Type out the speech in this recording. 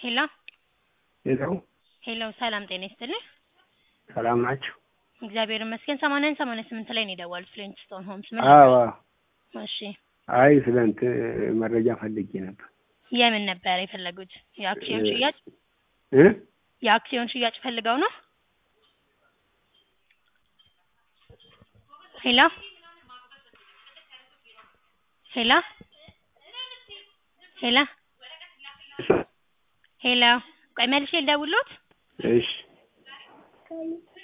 ሄሎ ሄሎ ሄሎ ሰላም ጤና ይስጥልኝ። ሰላም ናችሁ? እግዚአብሔር ይመስገን። ሰማንያን ሰማንያ ስምንት ላይ ነው የደወሉት ፍሊንትስቶን ሆምስ ምን አዎ ነበር? እሺ አይ ስለ እንትን መረጃ ፈልጌ ነበር የምን ነበር የፈለጉት? የአክሲዮን ሽያጭ እ የአክሲዮን ሽያጭ ፈልገው ነው? ሄሎ ሄሎ ሄሎ ሄሎ ቆይ መልሼ ልደውልዎት? እሺ